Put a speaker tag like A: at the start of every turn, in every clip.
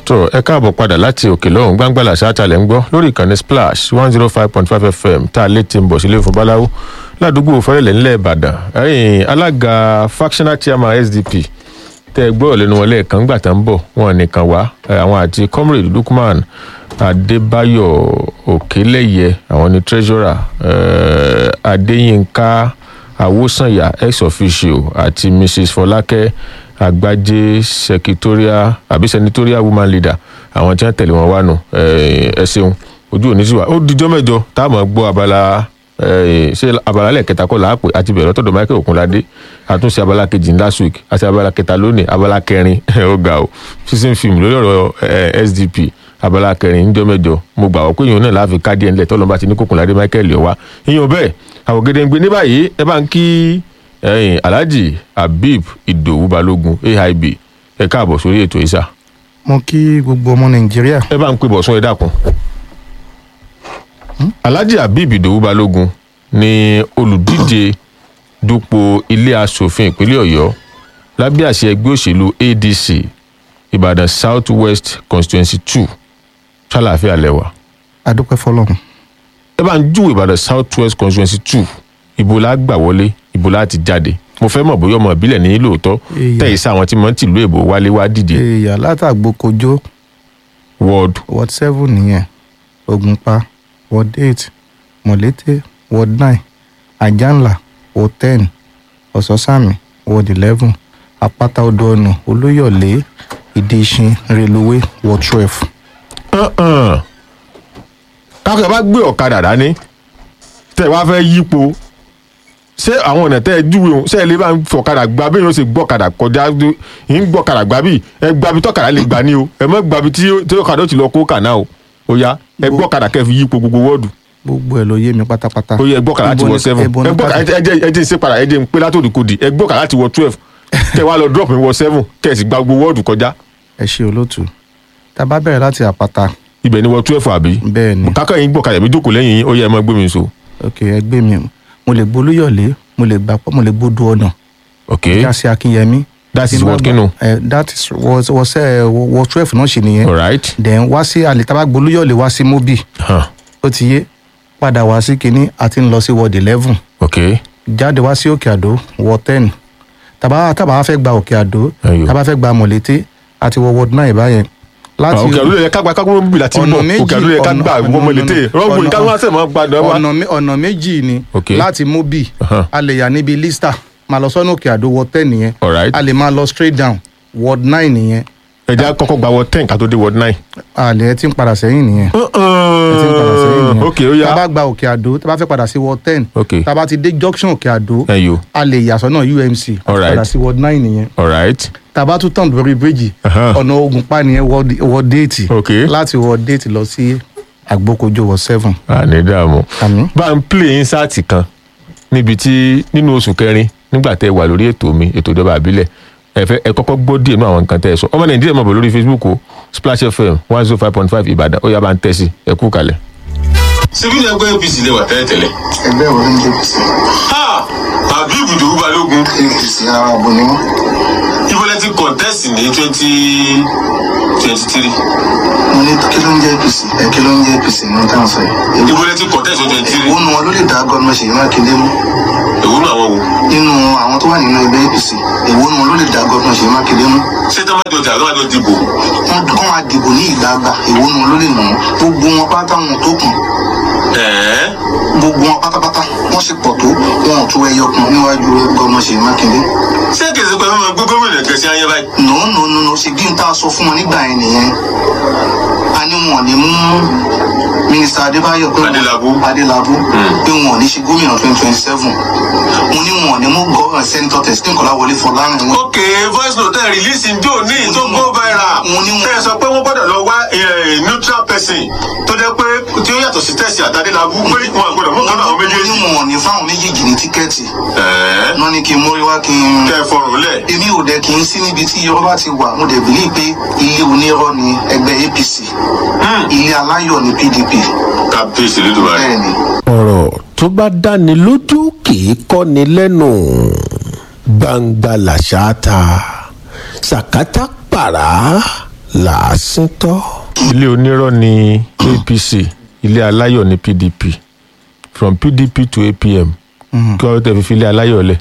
A: tó ẹ káàbọ̀ padà láti òkè lọ́hùn gbàngbàlà ṣáàtàlẹ̀ ń gbọ́ lórí ìkànnì splash one zero five point five fm tá a lè ti ń bọ̀ sílé fún báláwo ládùúgbò fẹ́rẹ̀lẹ̀ ńlẹ̀ ìbàdàn ẹ̀yìn alága factional chairman sdp tẹ́ ẹ gbọ́ lẹ́nu wọn lẹ́ẹ̀kan gbà tá ń bọ̀ wọn nìkan wá àwọn àti comrade lukman adébáyọ̀ òkèlẹ́yẹ àwọn ni treasurer adéyínká awosanya ex officio àti mrs fọlákẹ́ àgbájé secretarial àbí senatorial woman leader àwọn tí wọn tẹ̀lé wọn wá nù ẹ ṣeun ojú òní sí wa ó dijọ́ mẹ́jọ tá a máa gbọ́ abala ṣé abala lẹ́ẹ̀kẹta kọ́ làápè àti bẹ̀rẹ̀ lọ́tọ̀dọ̀ michael okunlade àtúnṣe abala kejì ní last week àti abala kẹta lónìí abala kẹrin ó ga o season film lórí ọ̀rọ̀ sdp abala kẹrin níjọ́ mẹ́jọ mo gbà wọ́n pé èèyàn náà láàfin káàdì ẹ̀ ńlẹ̀ tọ́lọ́mọba ti ní kókunlade michael yọ̀ wá èèyàn bẹ́ẹ̀ àwògede ń gbé ní báyìí ẹ bá ń kí ẹyin alhaji habib idowu balogun aib ẹ káàbọ̀ sórí ètò ìsà.
B: mo kí gbogbo ọmọ nàìjíríà.
A: ẹ bá ń pè bọ̀sùn ẹ dákun. alhaji habib idowu balogun ni olùdíje dupò ilé asòfin ìpínlẹ̀ ọ̀yọ́ lábẹ́ àṣẹ ẹgbẹ́ òṣèlú adc ìbàdàn south west constituency two ṣàlàáfíà lẹ́wà.
B: adúpẹ́ fọlọ́run.
A: ẹ bá ń júwèé ìbàdàn south west constituency two ibo la gbà wọlé ibo la ti jáde mo fẹ́ mọ̀ bóyá ọmọ ìbílẹ̀ ní lóòótọ́ tẹ̀yí sí àwọn tí mo ń tìlú èbó wálé wá dìde.
B: èèyàn látàgbò kojó
A: ward
B: ward seven nìyẹn ògùnpá ward eight mọ̀lété ward nine àjànlá ward ten ọ̀sọ́sàmì ward eleven àpáta odò ọ̀nà olóyọ̀lé ìdíṣin reluwé ward twelve.
A: kákẹ́ bá gbé ọ̀kadà dání tẹ̀ wá fẹ́ yípo ṣé àwọn ọ̀nà tẹ́ ẹ júwe òun ṣé ẹ lè bá ń fọ̀kadà gba bí yóò ṣe gbọ́kadà kọjá ń gbọ́kadà gba bí ẹ gba bí tọ́kadà lè gbà ní o ẹ mọ́ gba bí tí ọ̀kadà ó ti lọ kó kàná o ó yá ẹ gbọ́kadà kẹ́ fi yípo gbogbo wọ́ọ̀dù.
B: gbogbo ẹ ló yé mi pátápátá.
A: ó yẹ ẹ gbọ́kadà láti wọ seven ẹ gbọ́kadà ẹ jẹ́ ìṣe padà ẹ jẹ́ ń pé látòdì kodì ẹ gbọ́kadà láti wọ twelve kẹ́ wá lọ drop mi wọ seven kẹ́ ẹ sì gba gbogbo wọ́ọ̀dù kọjá.
B: ẹ ṣe olóòtú tá a bá bẹ̀rẹ̀ láti àpáta.
A: ibẹ̀ ni wọ twelve àbí.
B: bẹ́ẹ̀ ni.
A: kákọ́ yín gbọ́kadà mi jókòó lẹ́yìn yín ó yẹ ẹ mọ́ gbé mi so.
B: ok ẹ gbé mi mo lè gbolúyọ̀lé mo lè gbapò mo lè gbódò ọ̀nà.
A: ok
B: jásí akínyẹmí.
A: that is what kinu.
B: Uh, that is was was uh, was twelve náà ṣe nìyẹn.
A: alright.
B: then wá sí alitaba gbolúyọ̀lé wá sí mobi. ó ti yé padà wá sí kínní àti ń lọ sí ward eleven.
A: ok.
B: jáde wá sí òkè àdó ward ten tàbá tàbá fẹ́ gba òkè àdó tàbá fẹ́ gba mọ̀lété àti wọ ward nine báyẹn
A: láti òkè àdúrà yẹ ká gba kágbó bíbí láti mọ òkè àdúrà yẹ ká gba gbọmọ létè rọgbò ní káwọn àṣẹ máa gbàdọ wa.
B: ọ̀nà méjì ni láti mobi a lè yà níbi lista máa lọ sọ́nà òkè àdó ward ten nìyẹn a lè máa lọ straight down ward nine nìyẹn.
A: ẹja kọkọ gba ward ten ká tó dé ward nine.
B: àlẹ́ ẹ ti ń padà sẹ́yìn nìyẹn. ẹ ti ń padà sẹ́yìn nìyẹn.
A: ok ó yá.
B: tá a bá gba òkè àdó tá a bá fẹ́ padà sí ward ten
A: ok
B: tá a bá ti dé junction òkè àdó
A: ẹyọ
B: a lè yà sọ́nà umc
A: Alright.
B: padà sí ward nine nìyẹn
A: alright
B: tàbá tún tàn lórí bíríjì
A: Aha.
B: ọ̀nà ogun pa nìyẹn wọ déètì
A: ok
B: láti wọ déètì lọ sí àgbókojó wọ seven.
A: àní dààmú
B: àmì
A: bá ń play insáàtì kan níbi tí nínú oṣù kẹrin nígbà tẹ wà lórí ètò mi ètò ìjọba àbílẹ̀ ẹ fẹ́ ẹ kọ́kọ́ gbọ́ díẹ̀ nínú àwọn nǹkan tẹ́ ẹ sọ ọmọ nàìjíríà máa bọ̀ lórí facebook o splash fm one zero five point five ìbàdàn ó yá bá ń tẹ̀ sí ẹ kú kalẹ̀.
C: ṣebí ní ẹgbẹ́ apc lè wà tẹ́lẹ̀tẹ́lẹ̀.
D: ẹgbẹ́ wo ló ń jẹ́ apc.
C: ha habib idowu balogun
D: apc ara àbò ni wọ́n.
C: ìbọlẹ̀ ti contest ní twenty twenty three
D: mo ní kí ló ń jẹ́ apc ẹ kí ló ń jẹ́ apc ní táwọn sọ yìí.
C: ìbọlẹ̀ ti contest ní twenty three
D: èwo nu wọn ló lè dá gómìnà ṣèyí mákindé mú
C: èwo nù àwọn wo.
D: nínú àwọn tó wà nínú ẹgbẹ́ apc èwo nu wọn ló lè dá gómìnà ṣèyí mákindé mú.
C: ṣé tọ́mátì ọjà ló wà ló dìbò.
D: wọn kọ́ máa dìbò ní ìgbà àgbà èwo nu wọn ló lè nà wọn gbogbo wọn pátá wọn tó kùn
C: ẹ̀ẹ́
D: gbogbo wọn pátápátá wọn sì pọ̀ tó wọn ò tó ẹyọ kan níwájú gómìnà ṣèyí mákindé.
C: ṣé kèsì pé mímọ gbé gómìnà kẹsí ayé báyìí.
D: nù nù nù nù ṣe bí n tá a sọ fún wọn nígbà yẹn nìyẹn a ní wọn ò ní mú mínísítà adébáyọ pé wọn-
C: Adélabú.
D: adélábù pé wọn ò ní ṣe gómìnà twenty twenty seven mo ní wọn ò ní mú gọ́ọ̀rọ̀ sẹ́ńtọ̀ tẹ̀sítì kọ́lá wọlé fọlárin wọn.
C: ok voice note ẹ̀ release njó ní tó go viral.
D: Mo ní mo-
C: tẹ́ ẹ sọ pé wọ́n gbọ́dọ̀ lọ wá eh, neutral person tó jẹ́ pé tí ó yàtọ̀ sí tẹ̀sí àtàdélábù pé wọn gbọ́dọ̀ mú kan náà àwọn
D: mo ní
C: méjèèjì.
D: wọn ò ní fáwọn méjèèjì ní tíkẹ́ẹ̀tì
C: ẹ̀ẹ́
D: náà ní kí n mórí wá kí n.
C: kẹ́ ẹ fọrùn lẹ̀.
D: èmi ò dẹ̀ kí n sí níbi tí irọ́ bá ti wà mo dẹ̀ bìlí pé ilé onírọ́ ni ẹgbẹ́ apc ilé aláyọ̀ ni pdp
C: kábíyèsí lódùmarè.
D: bẹ́ẹ̀ ni.
E: ọ̀rọ̀ tó bá dáni lójú kì í kọ́ni lẹ́nu gbangba làṣà ta sàkátà pàrà làásìntọ́.
A: ilé onírọ́ ni apc ilé aláyọ̀ ni pdp from pdp to apm kí wọ́n tẹ̀ fi fi ilé aláyọ̀ lẹ̀.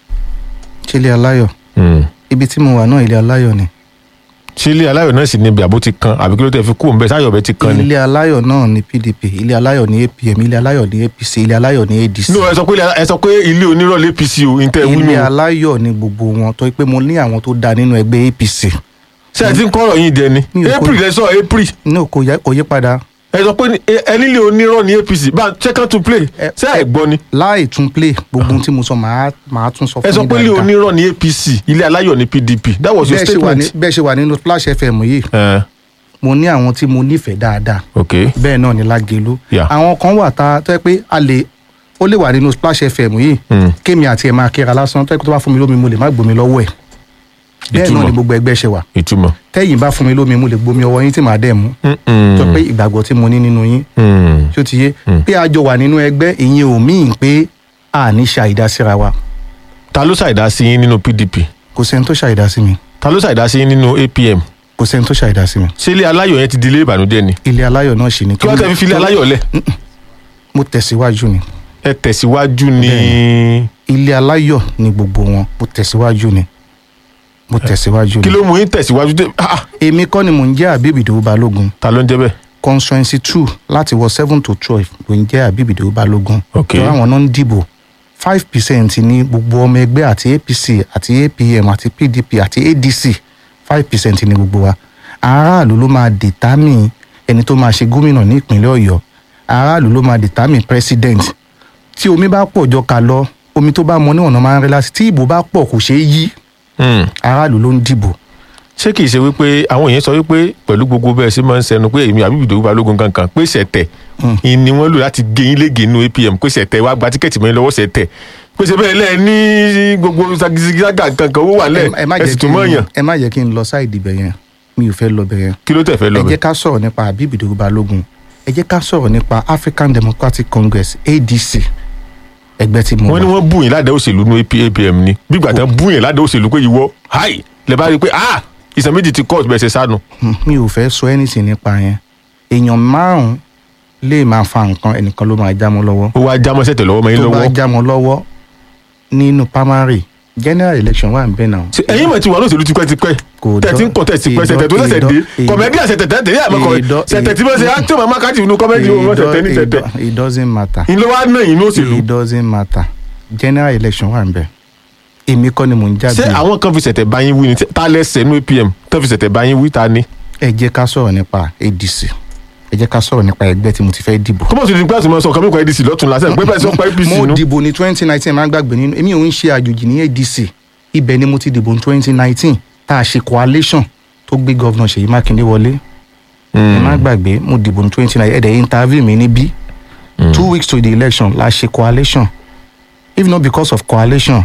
B: ṣé ilé aláyọ̀
A: Hmm.
B: ibi tí mo wà náà ilé aláyọ̀ ni
A: ṣé ilé aláyọ̀ náà sì ni ibi àbó ti kan àbí kí ló tẹ̀ fi kú òun bẹ́ẹ̀ sáyọ̀ bẹ́ẹ̀ ti kan ni.
B: ilé aláyọ̀ náà ni pdp ilé aláyọ̀ ni apm ilé aláyọ̀ ni apc ilé aláyọ̀ ni adc
A: no ẹ sọ pé ilé- ẹ sọ pé ilé onírọ̀ lé apc o n tẹ́ wí nù
B: ilé
A: o.
B: aláyọ̀ ni gbogbo wọn tó pé mo ní àwọn tó da nínú ẹgbẹ́ apc
A: ṣé ẹ ti ń kọ́rọ̀ yín dẹ ni
B: Mi ò kó-
A: april ẹ sọ april
B: no kò yẹ- kò yí padà
A: ẹ sọ pé ní- ẹ- ẹ nílé onírọ̀ ní apc bá second to play
B: Ẹ-
A: ṣé ẹ gbọ́ ni
B: láì tún play gbogbo ohun tí mo sọ màá màá tún sọ
A: ẹ
B: fún
A: sọ
B: yín
A: pé ilé
B: dáadáa.
A: onírọ̀ ní apc ilé aláyọ̀ ní pdp that was your
B: bẹ́ẹ̀ ṣe wà ní
A: statement.
B: bẹ́ẹ̀ ṣe wà nínú splash fm yìí
A: ẹ
B: mo ní àwọn tí mo nífẹ̀ẹ́ dáadáa
A: ok
B: bẹ́ẹ̀ náà ni lágelu
A: Yeah.
B: àwọn kan wà tá a tó yẹ pé a lè ó lè wà nínú splash fm yìí
A: Mm.
B: kémi àti ẹ̀ máa kíra lásán tó yẹ kó tó bá fún mi lómi mo lè má gbomi lọ́wọ́ ẹ̀ bẹ́ẹ̀
A: Ìtumọ̀.
B: náà ni gbogbo ẹgbẹ́ ṣe wà
A: ìtumọ̀.
B: tẹ́yìn bá fún mi lómi mo lè gbomi ọwọ́ yín tí màá dẹ̀ mú tó pé ìgbàgbọ́ tí mo ní nínú yín
A: Mm.
B: tí ó ti yé pé a jọ wà nínú ẹgbẹ́ ìyẹn ò míì pé a ní ṣàìdá síra wa
A: ta ló ṣàìdá sí yín nínú pdp
B: kò sẹ́ni tó ṣàìdá sí mi
A: ta ló ṣàìdá sí yín nínú apm
B: kò sẹ́ni tó ṣàìdá sí mi
A: ṣé ilé aláyọ̀ yẹn ti di ilé ìbànújẹ́ ni
B: ilé aláyọ̀ náà ṣì ní
A: kí wọ́n tẹ̀ fi fi ilé aláyọ̀ lẹ̀
B: mo tẹ̀síwájú ni
A: ẹ tẹ̀síwájú ní
B: ilé aláyọ̀ ni gbogbo wọn mo tẹ̀síwájú ni mo tẹ̀síwájú
A: kí
B: ni
A: ló mú yín tẹ̀síwájú dé Ah, ah,
B: èmi kọ́ ni mò ń jẹ́ àbíbì ìdòwú balógun
A: ta ló ń jẹ́ bẹ́ẹ̀
B: constituency two láti wọ seven to twelve ló ń jẹ́ àbíbì ìdòwú balógun
A: Ok.
B: tó àwọn náà ń dìbò five percent ní gbogbo ọmọ ẹgbẹ́ àti apc àti apm àti pdp àti adc five percent ní gbogbo wa aráàlú ló máa dìtámì ẹni tó máa ṣe gómìnà ní ìpínlẹ̀ ọ̀yọ́ aráàlú ló máa dìtámì president tí omi bá pọ̀ jọ ká lọ omi tó bá mọ níwọ̀n náà máa ń rẹ́ láti tí ìbò bá pọ̀ kò ṣeé yí
A: Hmm.
B: aráàlú ló ń dìbò
A: ṣé kìí ṣe wípé àwọn èèyàn sọ wípé pẹ̀lú gbogbo bẹ́ẹ̀ sí máa ń sẹnu pé èmi àbí ìdòwú balógun kankan pé ṣẹ̀tẹ̀ ni wọ́n lò láti gé yín lége nínú apm pé ṣẹ̀tẹ̀ wá gba tíkẹ́ẹ̀tì mọ́ yín lọ́wọ́ ṣẹ̀tẹ̀ pé ṣe bẹ́ẹ̀ lẹ́ẹ̀ ní gbogbo sagisaga kankan owó wà lẹ̀
B: ẹ má
A: ẹ
B: jẹ́
A: sì
B: kí
A: tún mọ́
B: n
A: yàn
B: ẹ má jẹ́ kí n lọ sáìdì bẹ̀ yẹn mi ò fẹ́ lọ bẹ̀ yẹn
A: kí ló tẹ̀ fẹ́
B: ẹ
A: lọ
B: jẹ́
A: bẹ̀.
B: ká sọ̀rọ̀ nípa Habib Idowu Balogun ẹ jẹ́ ká sọ̀rọ̀ nípa African Democratic Congress ADC ẹgbẹ́ tí mo
A: wọ́n ní
B: wà
A: wọ́n bú yín ládàá òṣèlú ní apm ni bí gbàtà bú yín ládàá òṣèlú pé ìwọ háì lè bá rí i pé ah ìsàn méjì ti court bẹ́ẹ̀ ṣe sánu.
B: Hmm, mi ò fẹ́ sọ anything nípa yẹn èèyàn márùn-ún lè máa fa nǹkan ẹnìkan ló máa já mọ́ lọ́wọ́
A: ó wá jámọ́ sẹ̀tẹ̀ lọ́wọ́ mọ́ yín
B: tó bá
A: lọ́wọ́.
B: já mọ́ lọ́wọ́ nínú primary general election wà ń bẹ̀ náà
A: Ṣé ẹ̀yin mọ̀ tí wà lóṣèlú tipẹ́tipẹ́
B: Kò
A: tẹ̀tí ń
B: dọ́-
A: kọ̀ tẹ̀sí pẹ́
B: ìdọ́-
A: sẹ̀tẹ̀ tó lẹ́sẹ̀ dé
B: ìdọ́-
A: kọ̀mẹ́díà sẹ̀tẹ̀ tẹ̀tẹ̀ yà mọ́ kọ̀
B: ìdọ́-
A: sẹ̀tẹ̀ tí wọ́n ṣe actor mama kati inú kọ́mẹ́dì wọn tẹ̀tẹ̀ ní
B: It
A: tẹ̀tẹ̀
B: do- it doesn't matter
A: ìlú wa náà yín ní òṣèlú.
B: it doesn't matter general election wà ń bẹ̀ èmi kọ́ ni mò ń jáde
A: ṣé àwọn kan fi sẹ̀tẹ̀ bá yín wí ni ta lẹ́sẹ̀ nú apm tó fi sẹ̀tẹ̀ bá yín wí ta ni.
B: ẹ jẹ́ ká sọ̀rọ̀ nípa adc ẹ jẹ́ ká sọ̀rọ̀ nípa ẹgbẹ́ tí mo ti fẹ́ dìbò.
A: kọ́mọ̀ sí ni pẹ́ẹ́sì mọ́ sọ kọ́mí kan adc lọ́tún lásán pé bẹ́ẹ̀ sọ pa apc
B: mo
A: nú.
B: dìbò ní twenty nineteen máa ń gbàgbé nínú èmi ò ń ṣe àjòjì ní adc ibẹ̀ ni mo ti dìbò ní twenty nineteen tá a ṣe coalition tó gbé gọ́vnà ṣèyí mákindé wọlé ẹ má gbàgbé mo dìbò ní twenty nineteen ẹ̀dẹ̀ interview mi níbí two weeks to the election la ṣe coalition if not because of coalition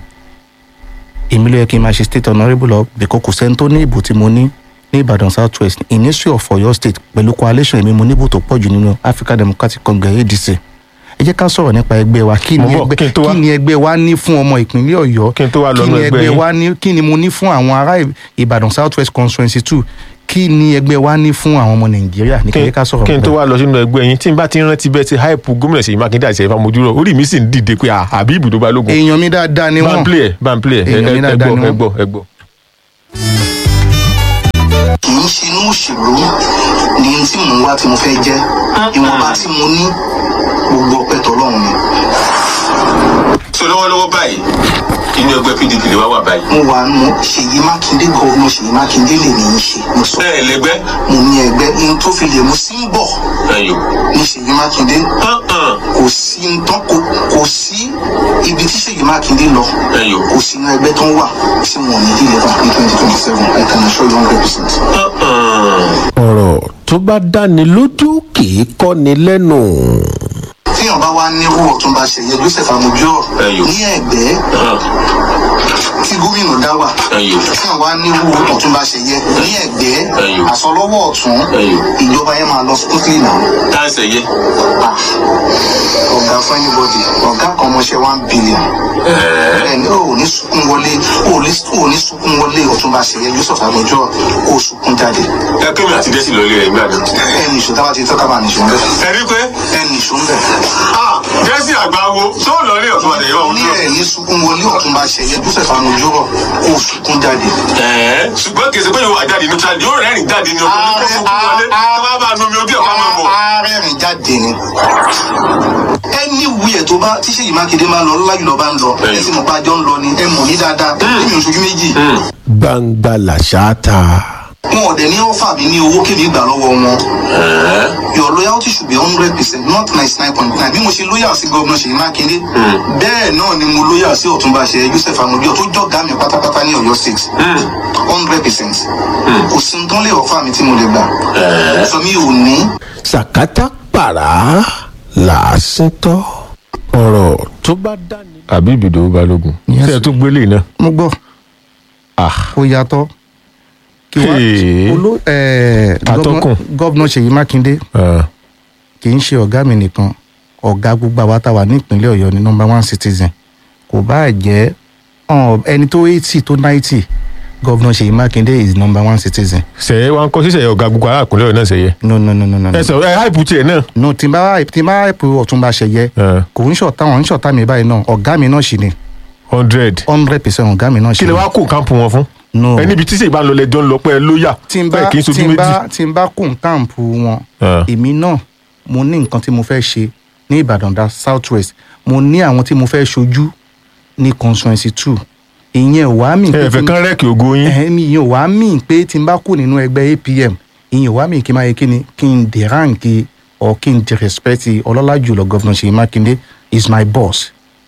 B: èmi ló yẹ kí n máa ṣe state honourable lọ because kò sẹ́ni tó ní ìbò tí mo ní ní ìbàdàn south west in history of Ọ̀yọ́ state pẹ̀lú coalition èmi mo níbò tó pọ̀ jù nínú african democratic congress adc ẹ jẹ́ ká sọ̀rọ̀ nípa ẹgbẹ́ wa kí ni
A: Mo bọ̀, kí n tó
B: ẹgbẹ́
A: wá.
B: kí ni ẹgbẹ́ wa ní fún ọmọ ìpínlẹ̀ ọ̀yọ́
A: Kí n tó wá lọ
B: kí
A: nú
B: ni
A: ẹgbẹ́
B: ẹgbẹ́
A: yín.
B: wa ní kí ni mo ní fún àwọn ará Ì- ìbàdàn south west constituency two kí ni ẹgbẹ́ wa ní fún àwọn ọmọ nàìjíríà ní kí ẹ jẹ́ ká sọ̀rọ̀
A: kí n tó
B: nípa
A: wá lọ sínú ẹgbẹ́ yín tí n bá ti rántí bẹ́ẹ̀ ti hype gómìnà Ṣèyí Mákindé àti Ṣèyí Fámojúrò orí mi sì ń dìde pé ah, àbí ibùdó balógun
B: èèyàn mi dáadáa ni
A: bá ń
B: wọ́n
A: play ẹ̀ bá ń play ẹ̀
B: Èèyàn mi
A: ẹ
B: dáadáa
A: gbọ́
B: ni
A: ẹ
B: wọ́n.
A: gbọ́ ẹ gbọ́.
D: kì í ṣe inú òṣèlú ní tí mò ń wá tí mo fẹ́ jẹ́ ìwọ̀nba tí mo ní gbogbo ọpẹ́ tọ́lọ́run ni.
C: so lọ́wọ́lọ́wọ́ báyìí inú ẹgbẹ́ pdp lè wá wà báyìí.
D: mo wà nù ṣèyí mákindé gọ́ọ̀nù ṣèyí mákindé lè ní í ṣe mo sọ
C: bẹ́ẹ̀ lẹgbẹ́
D: mo ní ẹgbẹ́ ní tó fi lè mú sí ń bọ̀
C: ẹ̀yọ́
D: ní ṣèyí mákindé
C: hàn
D: kò sí ń tán kò kò sí ibi tí ṣèyí mákindé lọ
C: ẹ̀yọ́
D: kò sí inú ẹgbẹ́ tó ń wà tí wọn ò ní deliver ní twenty twenty seven i can assure you hundred percent.
E: ọ̀rọ̀ tó bá dáni lójú kì í kọ́ni lẹ́nu.
D: tíyàn bá wá nírú ọ̀túnba ṣèyẹ joseph amójú
C: Ẹyọ.
D: ní ẹ̀gbẹ́ tí gómìnà dá wà
C: ẹ̀yọ́
D: tíyàn wá nírú ọ̀túnba ṣèyẹ ní ẹ̀gbẹ́
C: Ẹ̀yìn.
D: àsọlọ́wọ́ ọ̀tún
C: Ẹ̀yìn.
D: ìjọba yẹn máa lọ smoothly náà
C: táǹsẹ̀ yẹ.
D: Ah, ọ̀gá fún anybody ọ̀gá kan mọṣẹ́ one billion ẹni ò ní sunkún wọlé ò ní ò ní sunkún wọlé ọ̀túnba ṣẹyẹ yusuf àgbẹjọ kó sunkún jáde
C: ẹ kémi àti dẹ́sì lórí rẹ̀ nígbà náà.
D: ẹni ìṣó táwa ti tọ́ka bá nìṣó ń bẹ̀
C: ẹ rí pé
D: ẹni ìṣó ń bẹ̀
C: ah dẹ́sì àgbà wo tó lọ ní ọ̀tún àtẹ̀yẹ wọn
D: ní
C: dúró.
D: ẹ̀ ní sunkún wọlé ọ̀túnba ṣẹyẹ yusuf àgbẹjọ kó sunkún jáde.
C: ẹ̀ẹ́ ṣùgbọ́n kèsì pé yóò wà jáde neutral yóò rẹ́rìn jáde ní ọkùnrin kó sunkún wọlé tó bá bá a nu omi ojú ẹ̀ fún ọmọ bọ̀.
D: arẹ́rìn jáde ni ẹni wúyẹ̀ tó bá tí Ṣèyí Mákindé máa ń lọ lọ́lájú lọ́ bá ń lọ ẹ sì mọ̀ pé àjọ ń lọ ni ẹ mọ̀ ní dáadáa èmi ò ṣojú méjì
E: gbangba làṣà ta
D: wọn ò dẹ̀ ní ọ́fà mi ní owó kéde ìgbà lọ́wọ́ wọn your loyalty should be hundred percent not ninety nine point nine bí mo ṣe loyal sí gómìnà Ṣèyí Mákindé bẹ́ẹ̀ náà ni mo loyal sí Ọ̀túnba Ṣèyí Joseph Amodio tó jọ̀gá mi pátápátá ní Ọ̀yọ́ state hundred percent kò sí ní tán lè ọ̀fà mi tí mo lè gbà sọ mi ò ní.
E: sàkátà pàrà làásìntọ́ ọ̀rọ̀ tó bá dání.
A: àbí ìbìdó balógun
B: Yes.
A: ṣé ẹ tún gbélé náà.
B: mo gbọ́
A: ah
B: kó yàtọ̀ kí wá
A: Hey.
B: olú ẹ̀
A: Atọ́kùn.
B: gọ́vnà Ṣèyí Mákindé
A: ah,
B: kì í ṣe ọ̀gá mi nìkan ọ̀gá gbogbo àwa tá a wà ní ìpínlẹ̀ Ọ̀yọ́ ní number one citizen kò bá jẹ́ ọ̀n, ẹni tó eighty tó ninety gọ́vnà Ṣèyí Mákindé is number one citizen
A: ṣẹ̀yẹ wa ń kọ́ síṣẹ̀yẹ ọ̀gá gbogbo arákùnrin ọ̀yọ́ náà ṣẹ̀yẹ.
B: no no no no no. no.
A: ẹ sọ ẹ háìpù tiẹ̀ náà.
B: no tí n bá tí n bá ẹ̀pù Ọ̀túnba Ṣẹ̀yẹ
A: Ah,
B: kò ń ṣọ̀tá wọn ń ṣọ̀tá mi báyìí náà ọ̀gá mi náà ṣì ni
A: hundred.
B: hundred percent ọ̀gá mi náà ṣì
A: kí
B: ni.
A: lè wá kó káàmpù wọn fún.
B: no
A: ẹ níbi tí sèyí bá ń lọ lẹjọ ń lọ pé ẹ lóyà
B: tí n bá
A: bẹ́ẹ̀ kì í
B: tí
A: sojú
B: n
A: méjì.
B: bá tí n bá kún káàmpù wọn
A: Ah.
B: èmi náà mo ní nǹkan tí mo fẹ́ ṣe ní Ìbàdàn dá south west mo ní àwọn tí mo fẹ́ ṣojú ní constituency two ìyẹn ò wá mí
A: ẹ fẹ́
B: tí-
A: kán rẹ́ẹ̀kì ògo yín.
B: ẹ̀hẹ́n, mi ìyẹn ò wá mí pé tí n bá kú nínú ẹgbẹ́ APM ìyẹn ò wá mí kí n máa yẹ kí ni kí n dè ránkì or kí n dè respect ọlọ́lá jùlọ gọ́vnà Ṣèyí Mákindé is my boss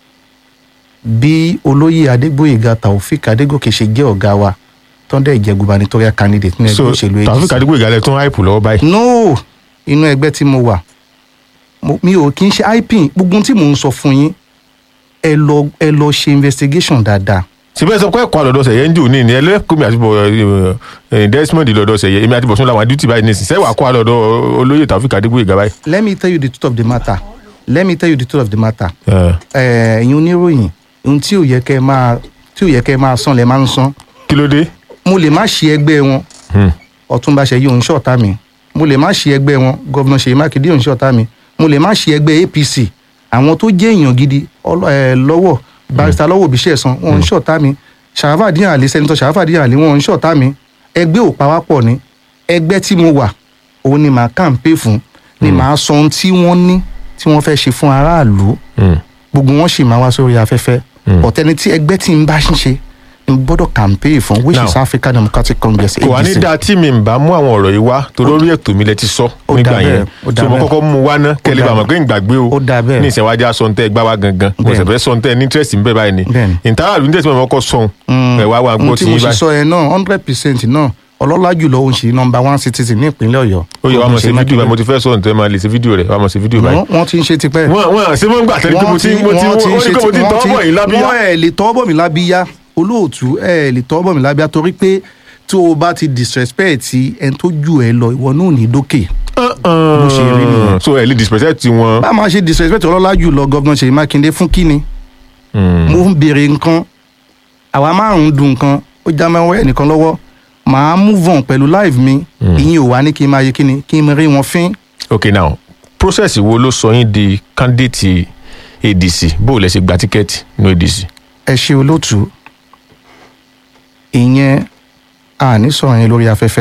B: bí olóyè Adégbóyèga Taofik Adégòkè ṣe jẹ́ ọ̀gá wa tọ́ndẹ̀ ìjẹ́ gubernatorial candidate nínú
A: so
B: ẹgbẹ́ òṣèlú
A: tàbí kàdúgbò ìgàlẹ̀ tún háìpù lọ́wọ́ báyìí.
B: no inú ẹgbẹ́ tí mo wà mo- mi ò kí n ṣe ipin gbogbo ohun tí mò ń sọ fún yín ẹ lọ ẹ lọ ṣe investigation dáadáa
A: síbẹ̀ sọ pé ẹ̀kọ́ àlọ́dọ̀ sẹ̀yẹ ń jò ní ní ẹlẹ́kùnmi àti bọ̀ ẹ̀ desmond lọ́dọ̀ sẹ̀yẹ èmi àti bọ̀sùn làwọn adútì báyìí nísìnyí sẹ́wà kọ́ àlọ́dọ̀ olóyè tàbí kàdúgbò ìgà báyìí.
B: let me tell you the truth of the matter let me tell you the truth of the matter
A: Ah,
B: ẹ ẹ̀yin oníròyìn ohun tí ò yẹ kẹ́ ẹ máa tí ò yẹ kẹ́ ẹ máa san lẹ máa ń san
A: kí ló dé.
B: mo lè má ṣe ẹgbẹ́ wọn
A: Hmm.
B: Ọ̀túnba Ṣèyí òun ṣọ̀tá mi mo lè má ṣe ẹgbẹ́ wọn gọ́vnà Ṣèyí Mákindé òun ṣọ̀tá mi mo lè má ṣe ẹgbẹ́ APC àwọn tó jẹ́ èèyàn gidi ọlọ- ẹ, lọ́wọ́ barista lọ́wọ́ òbí ṣẹ̀sán wọn ń ṣọ̀tá mi Ṣàráfàdín Àlí sẹ́nitọ́ Ṣàráfàdín Àlí wọn ń ṣọ̀tá mi ẹgbẹ́ ò pawápọ̀ ni ẹgbẹ́ tí mo wà òun ni màá kàǹpé fún ni màá sọ ohun tí wọ́n ní tí wọ́n fẹ́ ṣe fún aráàlú
A: Hmm.
B: gbogbo wọn sì máa wá sórí afẹ́fẹ́ ọ̀tẹ́ni tí ẹgbẹ́ tí ń bá ń ṣe ń gbọ́dọ̀ campaign fún which
A: Now,
B: is African Democratic Congress
A: kò wá ní
B: ADC.
A: dáa tí mi ń bá mú àwọn ọ̀rọ̀ yìí wá torí orí ètò mi lẹ ti sọ
B: Ó
A: nígbà
B: dà
A: yẹn
B: bẹ́ẹ̀, ó dà
A: so mo
B: bẹ́ẹ̀.
A: kọ́kọ́ mú wá ná kẹ́lẹ́
B: dà
A: bá mọ̀
B: bẹ́ẹ̀.
A: pé ń gbàgbé o
B: Ó dà bẹ́ẹ̀.
A: ní ìṣẹ̀wájú asọ̀ntẹ́ gbá wa gangan mo
B: Bẹ́ẹ̀.
A: sì fẹ́ sọ̀ntẹ́ ní interest ń bẹ báyìí ni
B: Bẹ́ẹ̀ ni.
A: ìtara àlùyìn tẹ̀sí mọ̀ kọ́ sọ̀hún ẹ̀ wá wa gbọ́
B: ohun
A: tí
B: tí mo
A: yín
B: sì
A: báyìí
B: sọ yẹn náà hundred percent náà ọlọ́lá jùlọ òun sì number one citizen ní ìpínlẹ̀ Ọ̀yọ́.
A: ó yẹ wá mọ̀ sí
B: Ṣèyí
A: fídíò báyìí mo
B: Mákindé.
A: ti fẹ́ sọ̀ntẹ́ máa lè ṣe fídíò rẹ̀ wá mọ̀ sí fídíò báyìí.
B: Wọ́n- wọ́n ti ń ṣe tipẹ́.
A: wọ́n wọ́n ṣé wọ́n gbà tẹ́lẹ̀ pé mo ti mo ti
B: wọ́n
A: ó ní pé mo ti
B: wọ́n
A: tọ́ bọ̀ yín lábíyá.
B: wọ́n ẹ̀ lè tọ́ bọ̀ mí lábíyá olóòtú ẹ̀ lè tọ́ bọ̀ mí lábíyá torí pé tó o bá ti disrespect ẹni tó jù ẹ lọ ìwọ náà ò ní dókè. bó ṣe rí nìyẹn.
A: so ẹ̀ lè disrespect wọn.
B: bá a máa ṣe disrespect ọlọ́lá jùlọ gọ́vnà Ṣèyí Mákindé fún kíni mo ń béèrè nǹkan àwa márùn-ún dùn nǹkan ó já mẹ́wọ́ ẹnìkan lọ́wọ́ màá move on pẹ̀lú live mi ìyẹn ò wá ní kí n máa yẹ kíni kí n rí wọn fín.
A: ok now process wo ló sọ yín di candidate adc bó o lẹ ṣe gba tíkẹ́ẹ̀tì ní adc.
B: ẹ ṣe olóòtú ìyẹn a ní sọ̀rọ̀ yẹn lórí afẹ́fẹ́